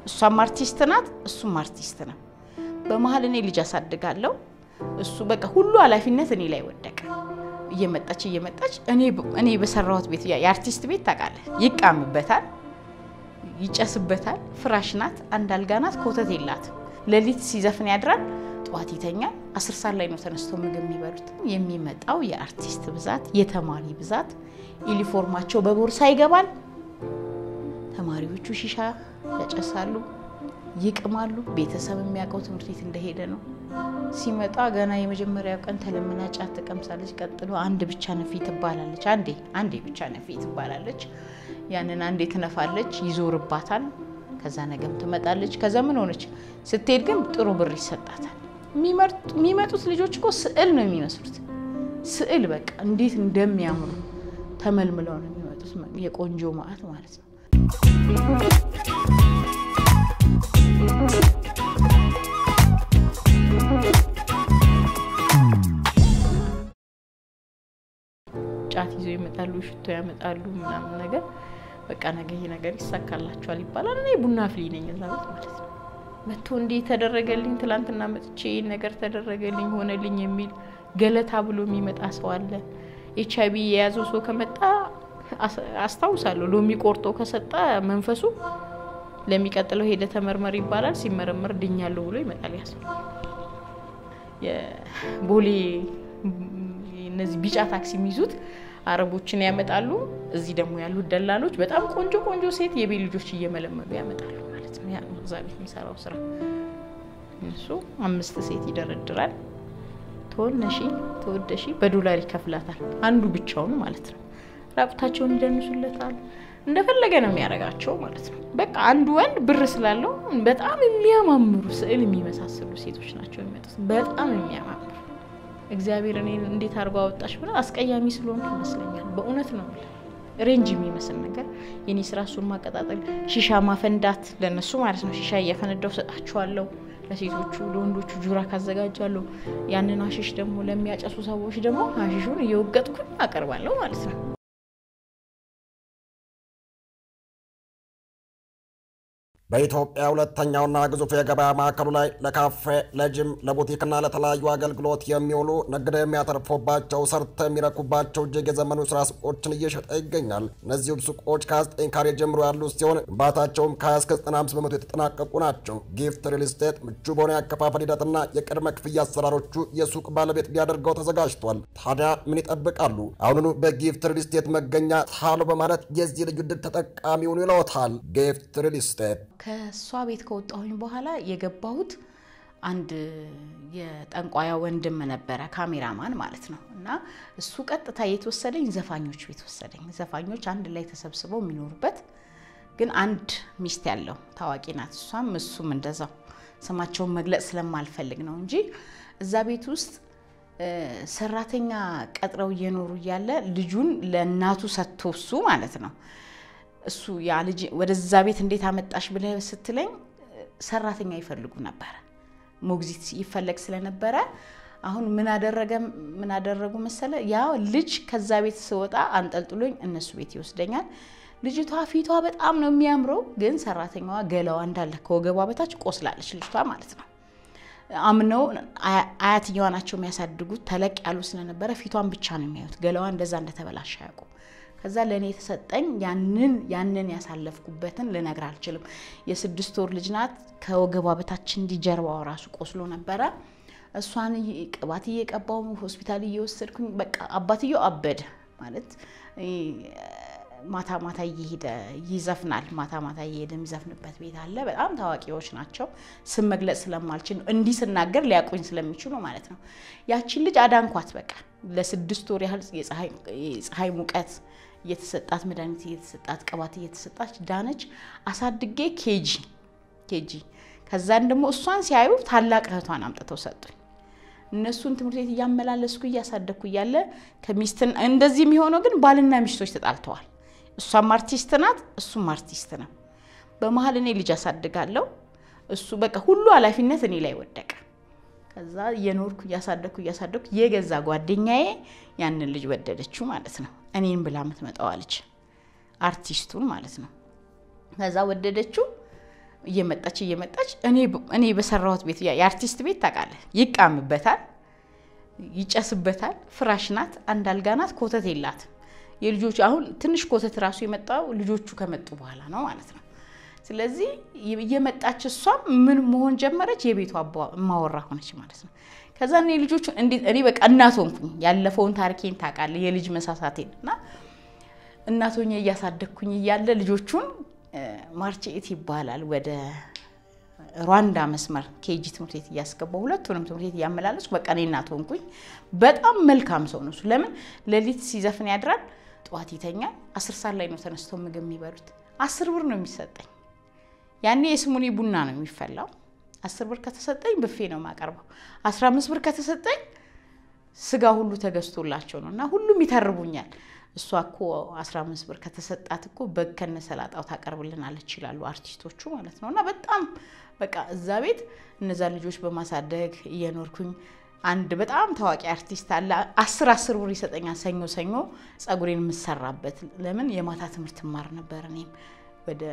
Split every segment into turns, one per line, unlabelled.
እሷም አርቲስት ናት፣ እሱም አርቲስት ነው። በመሀል እኔ ልጅ አሳድጋለሁ። እሱ በቃ ሁሉ ኃላፊነት እኔ ላይ ወደቀ። እየመጣች እየመጣች እኔ በሰራሁት ቤት የአርቲስት ቤት ታውቃለህ፣ ይቃምበታል፣ ይጨስበታል። ፍራሽ ናት፣ አንድ አልጋ ናት፣ ኮተት የላትም። ሌሊት ሲዘፍን ያድራል፣ ጠዋት ይተኛል። አስር ሰዓት ላይ ነው ተነስተው ምግብ የሚበሉት። የሚመጣው የአርቲስት ብዛት፣ የተማሪ ብዛት፣ ዩኒፎርማቸው በቦርሳ ይገባል። ተማሪዎቹ ሺሻ ያጨሳሉ፣ ይቅማሉ። ቤተሰብ የሚያውቀው ትምህርት ቤት እንደሄደ ነው። ሲመጣ ገና የመጀመሪያው ቀን ተለምና ጫት ትቀምሳለች። ቀጥሎ አንድ ብቻ ነፊ ትባላለች። አንዴ አንዴ ብቻ ነፊ ትባላለች። ያንን አንዴ ትነፋለች፣ ይዞርባታል። ከዛ ነገም ትመጣለች። ከዛ ምን ሆነች ስትሄድ ግን ጥሩ ብር ይሰጣታል። የሚመጡት ልጆች እኮ ስዕል ነው የሚመስሉት። ስዕል በቃ እንዴት እንደሚያምሩ ተመልምለው ነው የሚመጡት። የቆንጆ ማዕት ማለት ነው። ጫት ይዘው ይመጣሉ፣ ሽቶ ያመጣሉ፣ ምናምን ነገር በቃ ነገ ይሄ ነገር ይሳካላቸዋል ይባላል። እኔ ቡና አፍሊ ነኝ እዛ ቤት ማለት ነው። መጥቶ እንዲህ ተደረገልኝ፣ ትላንትና መጥቼ ይህን ነገር ተደረገልኝ፣ ሆነልኝ የሚል ገለታ ብሎ የሚመጣ ሰው አለ። ኤች አይቪ የያዘው ሰው ከመጣ አስታውሳለሁ፣ ሎሚ ቆርጦ ከሰጠ መንፈሱ ለሚቀጥለው ሄደ ተመርመር ይባላል። ሲመረመር ድኛለሁ ብሎ ይመጣል። ያሰው የቦሌ እነዚህ ቢጫ ታክሲ የሚይዙት አረቦችን ያመጣሉ። እዚህ ደግሞ ያሉት ደላሎች በጣም ቆንጆ ቆንጆ ሴት የቤት ልጆች እየመለመሉ ያመጣሉ ማለት ነው። ያ ነው እዛ ቤት የሚሰራው ስራ። እሱ አምስት ሴት ይደረድራል። ተወነሺ ተወደሺ በዶላር ይከፍላታል። አንዱ ብቻውን ማለት ነው። ራቁታቸውን ይደንሱለታል። እንደፈለገ ነው የሚያደርጋቸው ማለት ነው። በቃ አንዱ ወንድ ብር ስላለው በጣም የሚያማምሩ ስዕል የሚመሳሰሉ ሴቶች ናቸው የሚመጡት። በጣም የሚያማምሩ እግዚአብሔር እኔን እንዴት አድርጎ አወጣሽ ብላ አስቀያሚ ስለሆንኩ ይመስለኛል። በእውነት ነው ሬንጅ የሚመስል ነገር የኔ ስራ እሱን ማቀጣጠል፣ ሺሻ ማፈንዳት ለነሱ ማለት ነው። ሺሻ እያፈነዳው ሰጣችኋለሁ። ለሴቶቹ ለወንዶቹ ጁራ ካዘጋጃለሁ። ያንን አሽሽ ደግሞ ለሚያጨሱ ሰዎች ደግሞ አሽሹን እየወገጥኩኝ አቀርባለሁ ማለት ነው።
በኢትዮጵያ ሁለተኛውና ግዙፍ የገበያ ማዕከሉ ላይ ለካፌ፣ ለጅም፣ ለቡቲክና ለተለያዩ አገልግሎት የሚውሉ ነግደው የሚያተርፉባቸው ሰርተው የሚረኩባቸው እጅግ የዘመኑ ስራ ሱቆችን እየሸጠ ይገኛል። እነዚሁም ሱቆች ከ29 ካሬ ጀምሮ ያሉ ሲሆን ግንባታቸውም ከ20 እስከ 95 በመቶ የተጠናቀቁ ናቸው። ጊፍት ሪል ስቴት ምቹ በሆነ ያከፋፈል ሂደትና የቅድመ ክፍያ አሰራሮቹ የሱቅ ባለቤት ሊያደርገው ተዘጋጅቷል። ታዲያ ምን ይጠብቃሉ? አሁኑኑ በጊፍት ሪል ስቴት መገኛ ታሉ በማለት የዚህ ልዩ ዕድል ተጠቃሚውን ይለውታል። ጊፍት ሪል ስቴት
ከእሷ ቤት ከወጣሁኝ በኋላ የገባሁት አንድ የጠንቋያ ወንድም ነበረ፣ ካሜራማን ማለት ነው። እና እሱ ቀጥታ የተወሰደኝ ዘፋኞች ቤት ወሰደኝ። ዘፋኞች አንድ ላይ ተሰብስበው የሚኖሩበት ግን አንድ ሚስት ያለው ታዋቂ ናት። እሷም እሱም እንደዛው ስማቸውን መግለጽ ስለማልፈልግ ነው እንጂ እዛ ቤት ውስጥ ሰራተኛ ቀጥረው እየኖሩ እያለ ልጁን ለእናቱ ሰጥቶ እሱ ማለት ነው እሱ ያ ልጅ ወደዛ ቤት እንዴት አመጣሽ ብለህ ስትለኝ ሰራተኛ ይፈልጉ ነበረ። ሞግዚት ይፈለግ ስለነበረ አሁን ምን አደረገ ምን አደረጉ መሰለ ያ ልጅ ከዛ ቤት ስወጣ አንጠልጥሎኝ እነሱ ቤት ይወስደኛል። ልጅቷ ፊቷ በጣም ነው የሚያምረው፣ ግን ሰራተኛዋ ገላዋ እንዳለ ከወገቧ በታች ቆስላለች ልጅቷ ማለት ነው። አምነው አያትየዋ ናቸው የሚያሳድጉት። ተለቅ ያሉ ስለነበረ ፊቷን ብቻ ነው የሚያዩት። ገላዋ እንደዛ እንደተበላሸ አያውቁም። ከዛ ለእኔ የተሰጠኝ ያንን ያንን ያሳለፍኩበትን ልነግር አልችልም። የስድስት ወር ልጅ ናት። ከወገቧ በታች እንዲህ ጀርባዋ ራሱ ቆስሎ ነበረ። እሷን ቅባት እየቀባው ሆስፒታል እየወሰድኩኝ በቃ አባትየው አበደ ማለት ማታ ማታ እየሄደ ይዘፍናል። ማታ ማታ እየሄደ የሚዘፍንበት ቤት አለ። በጣም ታዋቂዎች ናቸው። ስም መግለጽ ስለማልችል ነው እንዲህ ስናገር ሊያቆኝ ስለሚችሉ ማለት ነው። ያቺን ልጅ አዳንኳት። በቃ ለስድስት ወር ያህል የፀሐይ ሙቀት እየተሰጣት መድኃኒት እየተሰጣት ቅባት እየተሰጣች ዳነች። አሳድጌ ኬጂ ኬጂ ከዛን ደግሞ እሷን ሲያዩ ታላቅ እህቷን አምጥተው ሰጡኝ። እነሱን ትምህርት ቤት እያመላለስኩ እያሳደግኩ እያለ ከሚስትን እንደዚህ የሚሆነው ግን ባልና ሚስቶች ተጣልተዋል። እሷም አርቲስት ናት፣ እሱም አርቲስት ነው። በመሀል እኔ ልጅ አሳድጋለሁ። እሱ በቃ ሁሉ ኃላፊነት እኔ ላይ ወደቀ። ከዛ እየኖርኩ እያሳደግኩ እያሳደግኩ የገዛ ጓደኛዬ ያንን ልጅ ወደደችው ማለት ነው። እኔን ብላ የምትመጣዋ ልጅ አርቲስቱን ማለት ነው። ከዛ ወደደችው። እየመጣች እየመጣች እኔ በሰራሁት ቤት የአርቲስት ቤት ታውቃለህ፣ ይቃምበታል፣ ይጨስበታል። ፍራሽ ናት፣ አንድ አልጋ ናት፣ ኮተት የላትም። የልጆቹ አሁን ትንሽ ኮተት ራሱ የመጣው ልጆቹ ከመጡ በኋላ ነው ማለት ነው። ስለዚህ እየመጣች እሷም ምን መሆን ጀመረች? የቤቱ ማወራ ሆነች ማለት ነው። ከዛ እኔ ልጆቹን እንዴት እኔ በቃ እናት ሆንኩኝ። ያለፈውን ታሪኬን ታውቃለህ፣ የልጅ መሳሳቴን እና እናት ሆኜ እያሳደግኩኝ እያለ ልጆቹን ማርቼት ይባላል ወደ ሩዋንዳ መስመር ኬጂ ትምህርት ቤት እያስገባው ሁለቱንም ትምህርት ቤት እያመላለስኩ በቃ እኔ እናት ሆንኩኝ። በጣም መልካም ሰው ነው እሱ። ለምን ሌሊት ሲዘፍን ያድራል፣ ጠዋት ይተኛል። አስር ሰዓት ላይ ነው ተነስተው ምግብ የሚበሉት። አስር ብር ነው የሚሰጠኝ። ያኔ የስሙኒ ቡና ነው የሚፈላው። አስር ብር ከተሰጠኝ ብፌ ነው የማቀርበው። አስራ አምስት ብር ከተሰጠኝ ስጋ ሁሉ ተገዝቶላቸው ነው እና ሁሉም ይተርቡኛል። እሷ እኮ 15 ብር ከተሰጣት እኮ በግ ከነ ሰላጣው ታቀርብልናለች ይላሉ አርቲስቶቹ ማለት ነው። እና በጣም በቃ እዛ ቤት እነዛ ልጆች በማሳደግ እየኖርኩኝ አንድ በጣም ታዋቂ አርቲስት አለ። አስር አስር ብር ይሰጠኛል ሰኞ ሰኞ ጸጉሬን የምሰራበት። ለምን የማታ ትምህርት ማር ነበር። እኔም ወደ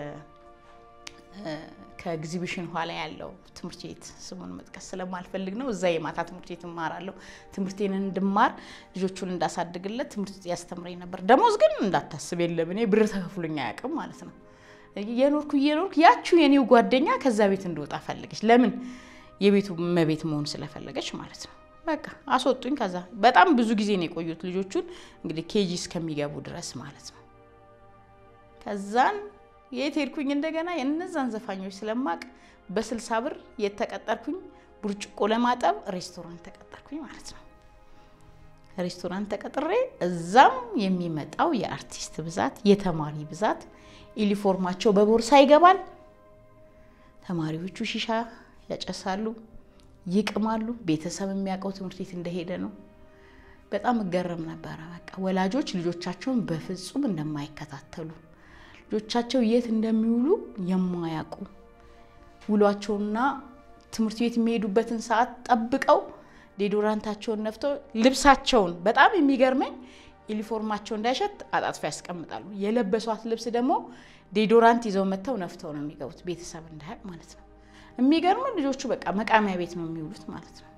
ከኤግዚቢሽን ኋላ ያለው ትምህርት ቤት ስሙን መጥቀስ ስለማልፈልግ ነው። እዛ የማታ ትምህርት ቤት እማራለሁ። ትምህርቴን እንድማር ልጆቹን እንዳሳድግለት ትምህርት ያስተምረኝ ነበር። ደሞዝ ግን እንዳታስብ የለም እኔ ብር ተከፍሎኝ አያውቅም ማለት ነው። እየኖርኩ እየኖርኩ ያችሁ የኔው ጓደኛ ከዛ ቤት እንደወጣ ፈለገች። ለምን የቤቱ መቤት መሆን ስለፈለገች ማለት ነው። በቃ አስወጡኝ። ከዛ በጣም ብዙ ጊዜ ነው የቆዩት ልጆቹን እንግዲህ ኬጂ እስከሚገቡ ድረስ ማለት ነው። ከዛን የት ሄድኩኝ እንደገና የእነዛን ዘፋኞች ስለማቅ በስልሳ ብር የተቀጠርኩኝ ብርጭቆ ለማጠብ ሬስቶራንት ተቀጠርኩኝ ማለት ነው። ሬስቶራንት ተቀጥሬ እዛም የሚመጣው የአርቲስት ብዛት የተማሪ ብዛት ዩኒፎርማቸው በቦርሳ ይገባል። ተማሪዎቹ ሺሻ ያጨሳሉ፣ ይቅማሉ። ቤተሰብ የሚያውቀው ትምህርት ቤት እንደሄደ ነው። በጣም እገረም ነበረ። በቃ ወላጆች ልጆቻቸውን በፍጹም እንደማይከታተሉ ልጆቻቸው የት እንደሚውሉ የማያውቁ ውሏቸውና ትምህርት ቤት የሚሄዱበትን ሰዓት ጠብቀው ዴዶራንታቸውን ነፍተው ልብሳቸውን በጣም የሚገርመኝ ዩኒፎርማቸው እንዳይሸት አጣጥፎ ያስቀምጣሉ። የለበሷት ልብስ ደግሞ ዴዶራንት ይዘው መጥተው ነፍተው ነው የሚገቡት፣ ቤተሰብ እንዳያውቅ ማለት ነው። የሚገርም ልጆቹ በቃ መቃሚያ ቤት ነው የሚውሉት ማለት ነው።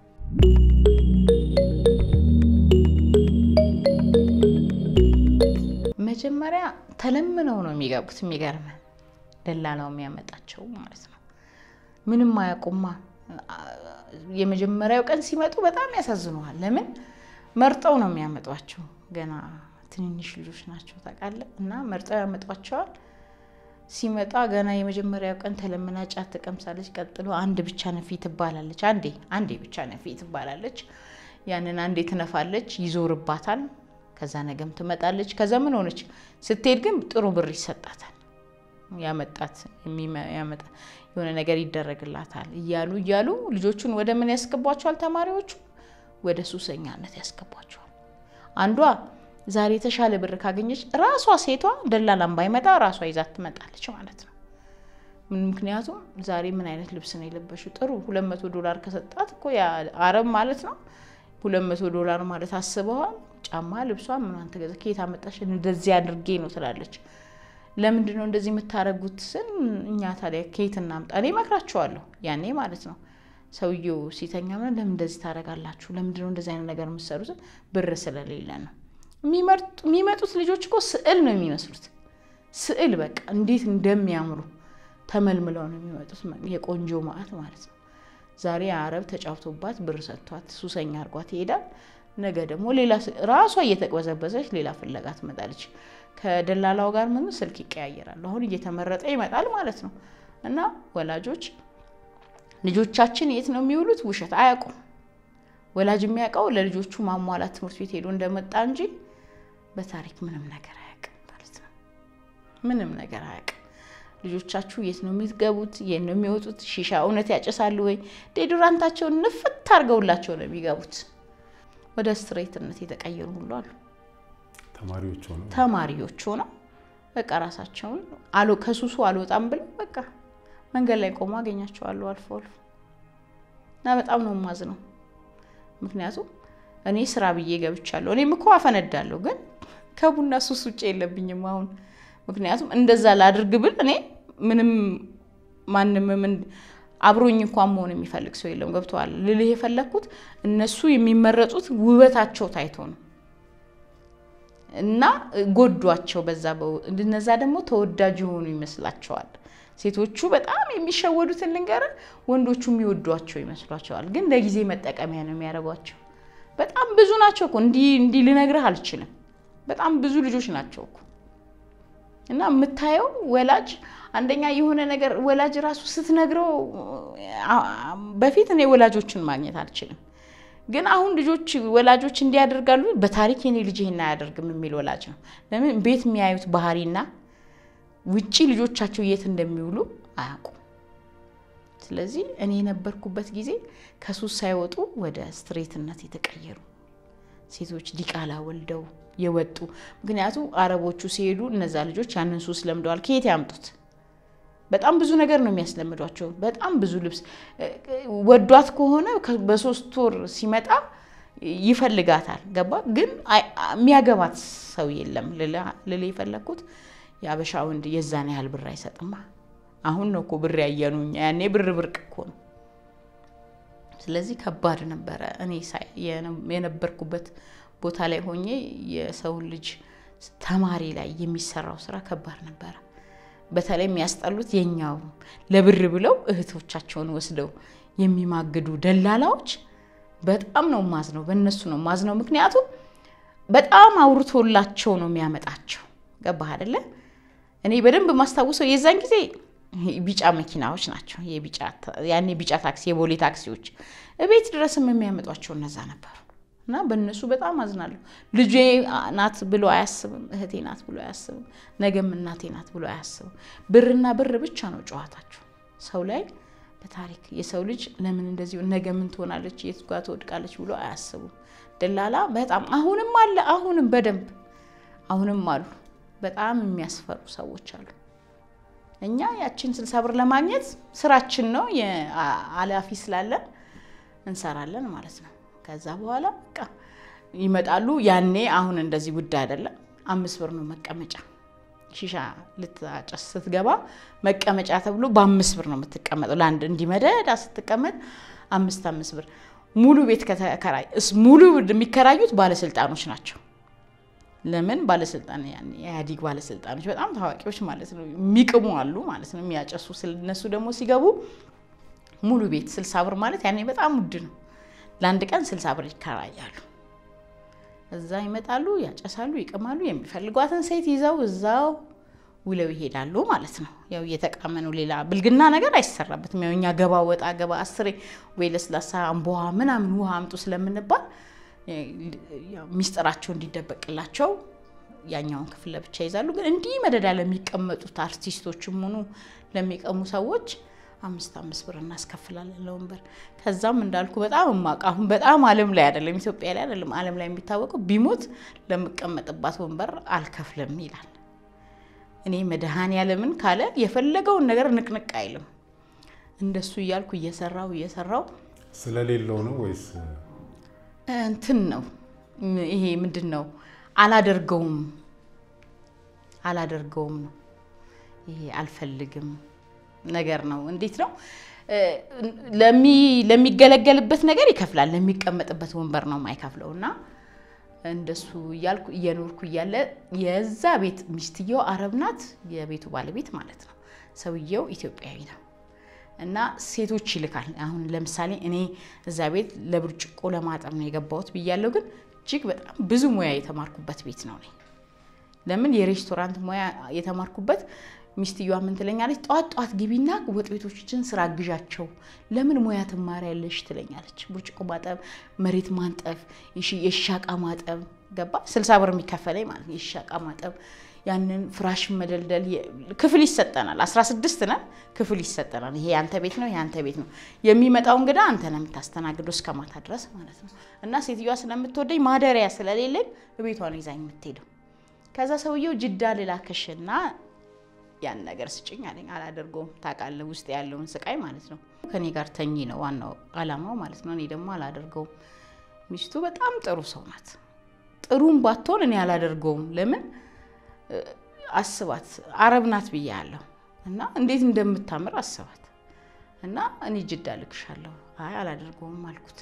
መጀመሪያ ተለምነው ነው የሚገቡት። የሚገርም ደላላው የሚያመጣቸው ማለት ነው። ምንም አያውቁማ። የመጀመሪያው ቀን ሲመጡ በጣም ያሳዝነዋል። ለምን መርጠው ነው የሚያመጧቸው። ገና ትንንሽ ልጆች ናቸው ታውቃለህ። እና መርጠው ያመጧቸዋል። ሲመጣ ገና የመጀመሪያው ቀን ተለምና ጫት ትቀምሳለች። ቀጥሎ አንድ ብቻ ነፊ ትባላለች። አንዴ አንዴ ብቻ ነፊ ትባላለች። ያንን አንዴ ትነፋለች፣ ይዞርባታል። ከዛ ነገም ትመጣለች። ከዛ ምን ሆነች ስትሄድ ግን ጥሩ ብር ይሰጣታል። ያመጣት ያመጣ የሆነ ነገር ይደረግላታል እያሉ እያሉ ልጆቹን ወደ ምን ያስገቧቸዋል? ተማሪዎቹ ወደ ሱሰኛነት ያስገቧቸዋል። አንዷ ዛሬ የተሻለ ብር ካገኘች ራሷ ሴቷ ደላላም ባይመጣ ራሷ ይዛት ትመጣለች ማለት ነው። ምክንያቱም ዛሬ ምን አይነት ልብስ ነው የለበሽው? ጥሩ ሁለት መቶ ዶላር ከሰጣት እኮ አረብ ማለት ነው። ሁለት መቶ ዶላር ማለት አስበዋል። ጫማ ልብሷ ምኗን ተገዛ ከየት አመጣሽ? እንደዚህ አድርጌ ነው ትላለች። ለምንድን ነው እንደዚህ የምታደርጉት ስል እኛ ታዲያ ከየት እናምጣ? እኔ እመክራቸዋለሁ ያኔ ማለት ነው። ሰውየው ሲተኛ ምን ለምን እንደዚህ ታደርጋላችሁ? ለምንድን ነው እንደዚህ አይነት ነገር የምትሰሩት? ብር ስለሌለ ነው። የሚመጡት ልጆች እኮ ስዕል ነው የሚመስሉት። ስዕል በቃ እንዴት እንደሚያምሩ ተመልምለው ነው የሚመጡት። የቆንጆ ማዕት ማለት ነው። ዛሬ አረብ ተጫውቶባት ብር ሰጥቷት ሱሰኛ አድርጓት ይሄዳል። ነገ ደግሞ ሌላ ራሷ እየተቅበዘበዘች ሌላ ፍለጋ ትመጣለች። ከደላላው ጋር ምን ስልክ ይቀያየራሉ። አሁን እየተመረጠ ይመጣል ማለት ነው። እና ወላጆች ልጆቻችን የት ነው የሚውሉት? ውሸት አያውቁም። ወላጅ የሚያውቀው ለልጆቹ ማሟላት ትምህርት ቤት ሄዶ እንደመጣ እንጂ በታሪክ ምንም ነገር አያውቅም ማለት ነው። ምንም ነገር አያውቅም። ልጆቻችሁ የት ነው የሚገቡት? የት ነው የሚወጡት? ሺሻ እውነት ያጨሳሉ ወይ? ዴዶራንታቸውን ንፍት አድርገውላቸው ነው የሚገቡት። ወደ ስትሬትነት የተቀየሩ ሁሉ አሉ።
ተማሪዎች ሆነው
ተማሪዎች ሆነው በቃ ራሳቸውን አሎ ከሱሱ አልወጣም ብለው በቃ መንገድ ላይ ቆሞ አገኛቸዋለሁ አልፎ አልፎ እና በጣም ነው የማዝነው። ምክንያቱም እኔ ስራ ብዬ ገብቻለሁ። እኔም እኮ አፈነዳለሁ፣ ግን ከቡና ሱስ ውጭ የለብኝም አሁን። ምክንያቱም እንደዛ ላድርግ ብል እኔ ምንም ማንም ምን አብሮኝ እንኳን መሆን የሚፈልግ ሰው የለም። ገብተዋል ልልህ የፈለግኩት እነሱ የሚመረጡት ውበታቸው ታይቶ ነው እና ጎዷቸው በዛ እነዛ ደግሞ ተወዳጅ የሆኑ ይመስላቸዋል። ሴቶቹ በጣም የሚሸወዱትን ልንገር፣ ወንዶቹ የሚወዷቸው ይመስሏቸዋል። ግን ለጊዜ መጠቀሚያ ነው የሚያደርጓቸው። በጣም ብዙ ናቸው እኮ እንዲህ እንዲህ ልነግርህ አልችልም። በጣም ብዙ ልጆች ናቸው እኮ እና የምታየው ወላጅ አንደኛ የሆነ ነገር ወላጅ ራሱ ስትነግረው በፊት እኔ ወላጆችን ማግኘት አልችልም፣ ግን አሁን ልጆች ወላጆች እንዲያደርጋሉ በታሪክ የኔ ልጅ ይሄን አያደርግም የሚል ወላጅ ነው። ለምን ቤት የሚያዩት ባህሪና ውጪ ልጆቻቸው የት እንደሚውሉ አያውቁም። ስለዚህ እኔ የነበርኩበት ጊዜ ከሱስ ሳይወጡ ወደ ስትሬትነት የተቀየሩ ሴቶች ዲቃላ ወልደው የወጡ ምክንያቱም አረቦቹ ሲሄዱ እነዛ ልጆች ያንን ሱስ ለምደዋል። ከየት ያምጡት? በጣም ብዙ ነገር ነው የሚያስለምዷቸው። በጣም ብዙ ልብስ ወዷት ከሆነ በሶስት ወር ሲመጣ ይፈልጋታል። ገባ ግን የሚያገባት ሰው የለም። ልል የፈለግኩት የአበሻ ወንድ የዛን ያህል ብር አይሰጥማ። አሁን ነው እኮ ብር ያየኑ እኛ፣ ያኔ ብር ብርቅ እኮ ነው። ስለዚህ ከባድ ነበረ። እኔ የነበርኩበት ቦታ ላይ ሆኜ የሰውን ልጅ ተማሪ ላይ የሚሰራው ስራ ከባድ ነበረ። በተለይ የሚያስጠሉት የኛው ለብር ብለው እህቶቻቸውን ወስደው የሚማግዱ ደላላዎች በጣም ነው ማዝነው፣ በእነሱ ነው ማዝነው። ምክንያቱም በጣም አውርቶላቸው ነው የሚያመጣቸው። ገባህ አይደለ? እኔ በደንብ ማስታውሰው የዛን ጊዜ ቢጫ መኪናዎች ናቸው። ያኔ ቢጫ ታክሲ፣ የቦሌ ታክሲዎች እቤት ድረስም የሚያመጧቸው እነዛ ነበሩ። እና በእነሱ በጣም አዝናለሁ። ልጄ ናት ብሎ አያስብም፣ እህቴ ናት ብሎ አያስብም፣ ነገም እናቴ ናት ብሎ አያስብም። ብርና ብር ብቻ ነው ጨዋታቸው። ሰው ላይ በታሪክ የሰው ልጅ ለምን እንደዚህ ነገ ምን ትሆናለች፣ የት ጋ ትወድቃለች ብሎ አያስቡም። ደላላ በጣም አሁንም አለ፣ አሁንም በደንብ አሁንም አሉ። በጣም የሚያስፈሩ ሰዎች አሉ። እኛ ያችን ስልሳ ብር ለማግኘት ስራችን ነው አላፊ ስላለን እንሰራለን ማለት ነው። ከዛ በኋላ በቃ ይመጣሉ። ያኔ አሁን እንደዚህ ውድ አይደለም። አምስት ብር ነው መቀመጫ። ሺሻ ልታጨስ ስትገባ መቀመጫ ተብሎ በአምስት ብር ነው የምትቀመጠው። ለአንድ እንዲመደዳ ስትቀመጥ አምስት አምስት ብር ሙሉ ቤት ከተከራይ ሙሉ የሚከራዩት ባለስልጣኖች ናቸው። ለምን ባለስልጣን የኢህአዴግ ባለስልጣኖች በጣም ታዋቂዎች ማለት ነው። የሚቅሙ አሉ ማለት ነው፣ የሚያጨሱ እነሱ ደግሞ ሲገቡ ሙሉ ቤት ስልሳ ብር ማለት ያኔ በጣም ውድ ነው። ለአንድ ቀን ስልሳ ብር ይከራያሉ። እዛ ይመጣሉ፣ ያጨሳሉ፣ ይቅማሉ። የሚፈልጓትን ሴት ይዘው እዛው ውለው ይሄዳሉ ማለት ነው። ያው እየተቃመ ነው። ሌላ ብልግና ነገር አይሰራበትም። ያው እኛ ገባ ወጣ ገባ አስሬ ወይ ለስላሳ አምቦሃ ምናምን ውሃ አምጡ ስለምንባል ሚስጥራቸው እንዲደበቅላቸው ያኛውን ክፍል ለብቻ ይዛሉ። ግን እንዲህ መደዳ ለሚቀመጡት አርቲስቶችም ሆኑ ለሚቀሙ ሰዎች አምስት አምስት ብር እናስከፍላለን ለወንበር። ከዛም እንዳልኩ በጣም እማቅ አሁን በጣም ዓለም ላይ አይደለም ኢትዮጵያ ላይ አይደለም ዓለም ላይ የሚታወቀው ቢሞት ለምቀመጥባት ወንበር አልከፍልም ይላል። እኔ መድኃኔዓለምን ካለ የፈለገውን ነገር ንቅንቅ አይልም። እንደሱ እያልኩ እየሰራው እየሰራው
ስለሌለው ነው ወይስ
እንትን ነው ይሄ ምንድን ነው? አላደርገውም አላደርገውም ነው ይሄ አልፈልግም ነገር ነው። እንዴት ነው ለሚገለገልበት ነገር ይከፍላል፣ ለሚቀመጥበት ወንበር ነው የማይከፍለው። እና እንደሱ እያልኩ እየኖርኩ እያለ የዛ ቤት ሚስትየው አረብ ናት፣ የቤቱ ባለቤት ማለት ነው። ሰውየው ኢትዮጵያዊ ነው። እና ሴቶች ይልካል። አሁን ለምሳሌ እኔ እዛ ቤት ለብርጭቆ ለማጠብ ነው የገባሁት ብያለሁ፣ ግን እጅግ በጣም ብዙ ሙያ የተማርኩበት ቤት ነው። ለምን የሬስቶራንት ሙያ የተማርኩበት ሚስትየዋ ምን ትለኛለች? ጠዋት ጠዋት ግቢና ወጥ ቤቶችን ስራ አግዣቸው። ለምን ሙያ ትማሪያለሽ ትለኛለች። ብርጭቆ ማጠብ፣ መሬት ማንጠፍ፣ የሻቃ ማጠብ ገባ ስልሳ ብር የሚከፈለኝ ማለት ነው። የሻቃ ማጠብ ያንን ፍራሽ መደልደል ክፍል ይሰጠናል። 16 ነን፣ ክፍል ይሰጠናል። ይሄ ያንተ ቤት ነው፣ ያንተ ቤት ነው። የሚመጣው እንግዳ አንተ ነው የምታስተናግደው እስከ ማታ ድረስ ማለት ነው። እና ሴትዮዋ ስለምትወደኝ ማደሪያ ስለሌለኝ ቤቷ ነው ይዛኝ የምትሄደው። ከዛ ሰውየው ጅዳ ልላክሽና ያን ነገር ስጭኝ አለኝ። አላደርገውም። ታውቃለህ ውስጥ ያለውን ስቃይ ማለት ነው። ከኔ ጋር ተኚ ነው ዋናው አላማው ማለት ነው። እኔ ደግሞ አላደርገውም። ሚስቱ በጣም ጥሩ ሰው ናት። ጥሩም ባትሆን እኔ አላደርገውም። ለምን አስባት፣ አረብ ናት ብያለሁ። እና እንዴት እንደምታምር አስባት እና እኔ ጅዳ ልክሻለሁ። አይ አላደርገውም አልኩት።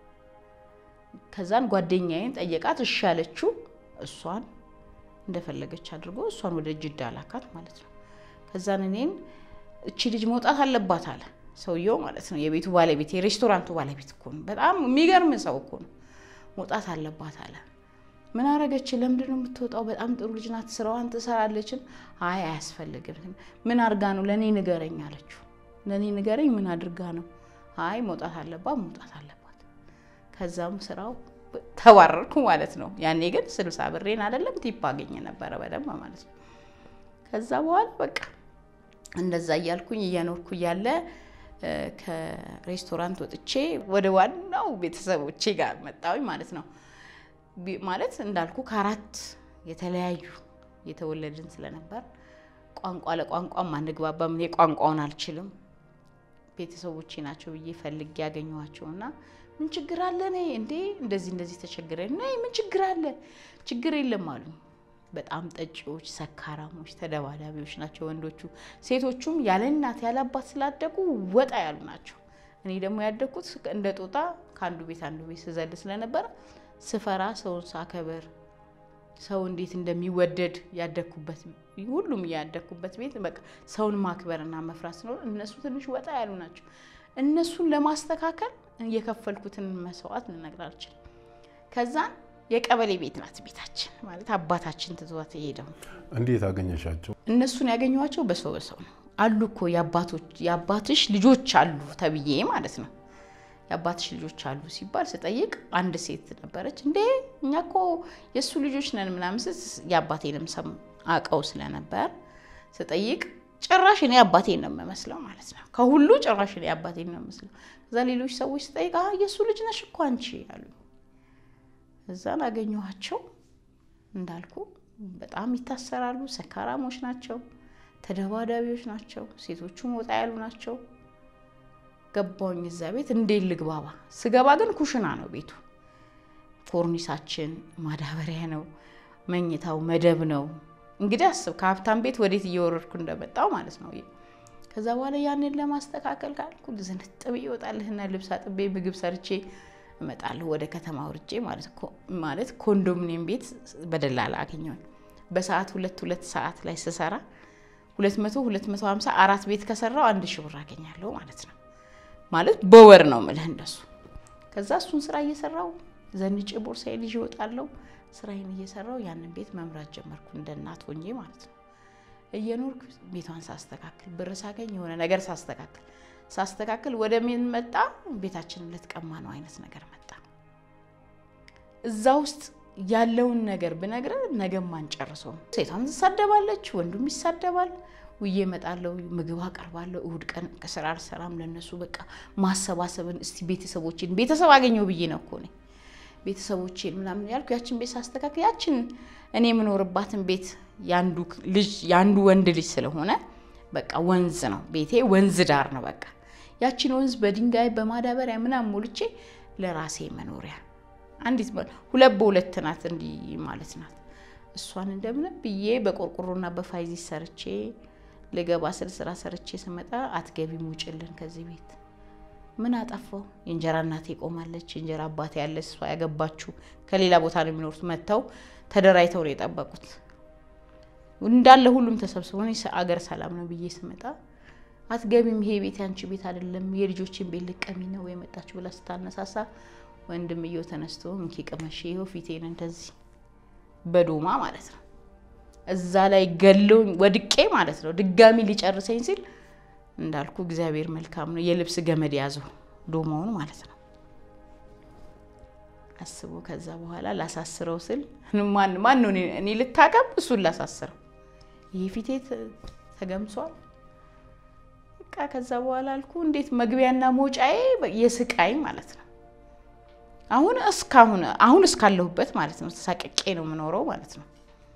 ከዛን ጓደኛዬን ጠየቃት። እሺ ያለችው እሷን እንደፈለገች አድርጎ እሷን ወደ ጅዳ ላካት ማለት ነው። ከዛን እኔን እቺ ልጅ መውጣት አለባት አለ ሰውየው ማለት ነው። የቤቱ ባለቤት የሬስቶራንቱ ባለቤት እኮ ነው። በጣም የሚገርም ሰው እኮ ነው። መውጣት አለባት አለ። ምን አረገች? ለምንድን ነው የምትወጣው? በጣም ጥሩ ልጅ ናት፣ ስራዋን ትሰራለችን። አይ አያስፈልግም። ምን አድርጋ ነው? ለእኔ ንገረኝ አለችው። ለእኔ ንገረኝ፣ ምን አድርጋ ነው? አይ መውጣት አለባት፣ መውጣት አለባት። ከዛም ስራው ተባረርኩ ማለት ነው። ያኔ ግን ስልሳ ብሬን አይደለም ቲፕ አገኘ ነበረ በደንብ ማለት ነው። ከዛ በኋላ በቃ እንደዛ እያልኩኝ እያኖርኩ እያለ ከሬስቶራንት ወጥቼ ወደ ዋናው ቤተሰቦቼ ጋር መጣሁኝ ማለት ነው። ማለት እንዳልኩ ከአራት የተለያዩ የተወለድን ስለነበር ቋንቋ ለቋንቋም አንግባባም። እኔ ቋንቋውን አልችልም። ቤተሰቦቼ ናቸው ብዬ ፈልጌ ያገኘኋቸው እና ምን ችግር አለ እኔ እንዴ እንደዚህ እንደዚህ ተቸግረ ነይ ምን ችግር አለ ችግር የለም አሉኝ። በጣም ጠጪዎች፣ ሰካራሞች፣ ተደባዳቢዎች ናቸው ወንዶቹ። ሴቶቹም ያለ እናት ያለ አባት ስላደጉ ወጣ ያሉ ናቸው። እኔ ደግሞ ያደግኩት እንደ ጦጣ ከአንዱ ቤት አንዱ ቤት ስዘል ስለነበረ ስፈራ ሰውን ሳከበር ሰው እንዴት እንደሚወደድ ያደግኩበት ሁሉም ያደግኩበት ቤት በቃ ሰውን ማክበርና መፍራት ስለሆነ እነሱ ትንሽ ወጣ ያሉ ናቸው። እነሱን ለማስተካከል የከፈልኩትን መስዋዕት ልነግር አልችልም። ከዛን የቀበሌ ቤት ናት ቤታችን ማለት አባታችን ትቷት የሄደው።
እንዴት አገኘሻቸው?
እነሱን ያገኘኋቸው በሰው በሰው ነው። አሉ እኮ የአባትሽ ልጆች አሉ ተብዬ ማለት ነው። የአባትሽ ልጆች አሉ ሲባል ስጠይቅ አንድ ሴት ነበረች። እንዴ እኛ እኮ የእሱ ልጆች ነን ምናምን ስት የአባቴንም ስም አውቀው ስለነበር ስጠይቅ ጭራሽ እኔ አባቴን ነው የምመስለው ማለት ነው። ከሁሉ ጭራሽ እኔ አባቴን ነው የምመስለው። ከዛ ሌሎች ሰዎች ስጠይቅ የእሱ ልጅ ነሽ እኮ አንቺ አሉ። እዛን አገኘኋቸው። እንዳልኩ በጣም ይታሰራሉ። ሰካራሞች ናቸው፣ ተደባዳቢዎች ናቸው። ሴቶቹም ወጣ ያሉ ናቸው። ገባውኝ እዛ ቤት እንዴት ልግባባ? ስገባ ግን ኩሽና ነው ቤቱ። ኮርኒሳችን ማዳበሪያ ነው፣ መኝታው መደብ ነው። እንግዲህ አስብ ከሀብታም ቤት ወዴት እየወረድኩ እንደመጣው ማለት ነው። ከዛ በኋላ ያንን ለማስተካከል ካልኩ ዝንጥ ብዬ እወጣለህና ልብስ አጥቤ ምግብ ሰርቼ እመጣለሁ ወደ ከተማ ውርጄ ማለት ኮንዶሚኒየም ቤት በደላላ አገኘሁኝ። በሰዓት ሁለት ሁለት ሰዓት ላይ ስሰራ ሁለት መቶ ሁለት መቶ ሀምሳ አራት ቤት ከሰራው አንድ ሺህ ብር አገኛለሁ ማለት ነው። ማለት በወር ነው ምልህ እንደሱ። ከዛ እሱን ስራ እየሰራው ዘንጬ ቦርሳዬን ይዤ እወጣለሁ። ስራዬን እየሰራው ያንን ቤት መምራት ጀመርኩ እንደ እናት ሆኜ ማለት ነው። እየኖርኩ ቤቷን ሳስተካክል ብር ሳገኝ የሆነ ነገር ሳስተካክል ሳስተካክል ወደ ምን መጣ? ቤታችንን ልትቀማ ነው አይነት ነገር መጣ። እዛ ውስጥ ያለውን ነገር ብነግርህ ነገም አንጨርሰውም። ሴቷም ትሳደባለች፣ ወንዱም ይሳደባል። ውዬ እመጣለሁ፣ ምግብ አቀርባለሁ። እሁድ ቀን ከስራ አልሰራም። ለነሱ በቃ ማሰባሰብን እስቲ ቤተሰቦችን ቤተሰብ አገኘው ብዬ ነው እኮ እኔ ቤተሰቦቼን ምናምን ያልኩ ያችን ቤት ሳስተካክል ያችን እኔ የምኖርባትን ቤት ያንዱ ልጅ ያንዱ ወንድ ልጅ ስለሆነ በቃ ወንዝ ነው ቤቴ፣ ወንዝ ዳር ነው። በቃ ያችን ወንዝ በድንጋይ በማዳበሪያ ምናምን ሞልቼ ለራሴ መኖሪያ አንዲት ሁለት በሁለት ናት፣ እንዲህ ማለት ናት። እሷን እንደምንም ብዬ በቆርቆሮና በፋይዚ ሰርቼ ልገባ ስል ስራ ሰርቼ ስመጣ አትገቢም ውጭልን ከዚህ ቤት ምን አጠፋው? የእንጀራ እናቴ ቆማለች፣ የእንጀራ አባቴ ያለ እሷ ያገባችሁ ከሌላ ቦታ ነው የሚኖሩት። መጥተው ተደራጅተው ነው የጠበቁት። እንዳለ ሁሉም ተሰብስቦ አገር ሰላም ነው ብዬ ስመጣ አትገቢም፣ ይሄ ቤት ያንቺ ቤት አይደለም፣ የልጆችን ቤት ልቀሚ ነው የመጣችሁ ብላ ስታነሳሳ ወንድምየው ተነስቶ እንኪ ቅመሽ፣ ይኸው ፊቴን እንደዚህ በዶማ ማለት ነው እዛ ላይ ገለው ወድቄ ማለት ነው። ድጋሚ ሊጨርሰኝ ሲል እንዳልኩ እግዚአብሔር መልካም ነው። የልብስ ገመድ ያዘው ዶማውን ማለት ነው። አስቦ ከዛ በኋላ ላሳስረው ስል ማን ማን ነው እኔ ልታቀም እሱን ላሳስረው፣ ይህ ፊቴ ተገምሷል። በቃ ከዛ በኋላ አልኩ እንዴት መግቢያና መውጫዬ የስቃይ ማለት ነው። አሁን እስካሁን አሁን እስካለሁበት ማለት ነው ተሳቀቄ ነው የምኖረው ማለት ነው።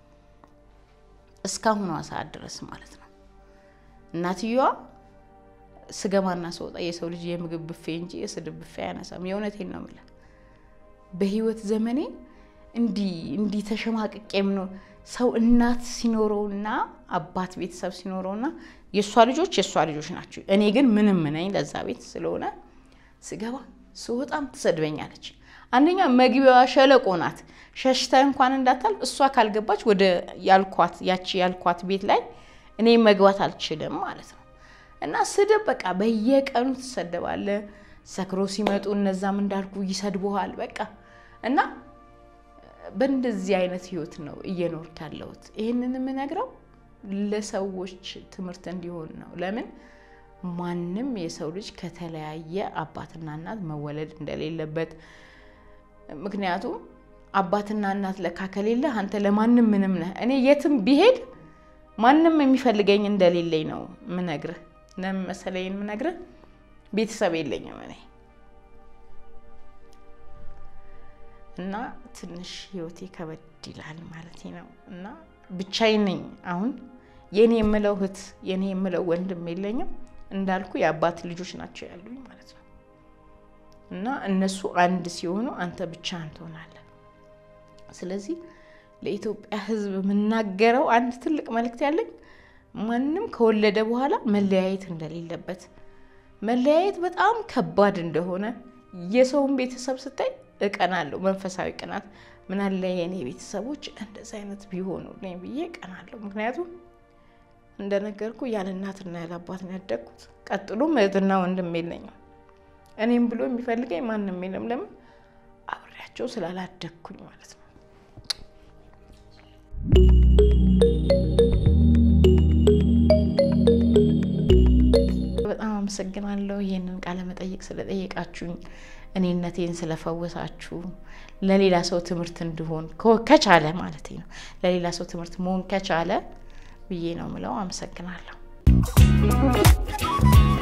እስካሁኗ ሰዓት ድረስ ማለት ነው እናትየዋ ስገባና ስወጣ የሰው ልጅ የምግብ ብፌ እንጂ የስድብ ብፌ አያነሳም። የእውነቴን ነው የምልህ። በህይወት ዘመኔ እንዲህ እንዲህ ተሸማቅቄ የምኖር ሰው እናት ሲኖረውና አባት ቤተሰብ ሲኖረውና የእሷ ልጆች የእሷ ልጆች ናቸው። እኔ ግን ምንም ነኝ ለዛ ቤት ስለሆነ ስገባ ስወጣም ትሰድበኛለች። አንደኛ መግቢያዋ ሸለቆ ናት። ሸሽተ እንኳን እንዳታልፍ እሷ ካልገባች ወደ ያልኳት ያቺ ያልኳት ቤት ላይ እኔ መግባት አልችልም ማለት ነው። እና ስድብ በቃ በየቀኑ ትሰደባለ። ሰክሮ ሲመጡ እነዛም እንዳልኩ ይሰድቡሃል። በቃ እና በእንደዚህ አይነት ህይወት ነው እየኖርክ ያለሁት። ይህንን የምነግረው ለሰዎች ትምህርት እንዲሆን ነው። ለምን ማንም የሰው ልጅ ከተለያየ አባትና እናት መወለድ እንደሌለበት ምክንያቱም አባትና እናት ለካ ከሌለ አንተ ለማንም ምንም ነህ። እኔ የትም ቢሄድ ማንም የሚፈልገኝ እንደሌለኝ ነው ምነግርህ። ለምን መሰለኝ የምነግርህ ቤተሰብ የለኝም እኔ እና ትንሽ ህይወቴ ከበድ ይላል ማለት ነው። እና ብቻዬን ነኝ አሁን። የኔ የምለው እህት የኔ የምለው ወንድም የለኝም። እንዳልኩ የአባት ልጆች ናቸው ያሉኝ ማለት ነው። እና እነሱ አንድ ሲሆኑ አንተ ብቻህን ትሆናለህ። ስለዚህ ለኢትዮጵያ ሕዝብ የምናገረው አንድ ትልቅ መልእክት ያለኝ ማንም ከወለደ በኋላ መለያየት እንደሌለበት፣ መለያየት በጣም ከባድ እንደሆነ የሰውን ቤተሰብ ስታይ እቀናለሁ። መንፈሳዊ ቅናት ምናለ የእኔ ቤተሰቦች እንደዚ አይነት ቢሆኑልኝ ብዬ እቀናለሁ። ምክንያቱም እንደነገርኩ ያለ እናትና ያለ አባት ነው ያደግኩት። ቀጥሎም እህትና ወንድም የለኝም። እኔም ብሎ የሚፈልገኝ ማንም የለም። ለምን አብሬያቸው ስላላደግኩኝ ማለት ነው። በጣም አመሰግናለሁ ይህንን ቃለ መጠይቅ ስለጠየቃችሁኝ፣ እኔነቴን ስለፈወሳችሁ፣ ለሌላ ሰው ትምህርት እንድሆን ከቻለ ማለት ነው ለሌላ ሰው ትምህርት መሆን ከቻለ ብዬ ነው ምለው። አመሰግናለሁ።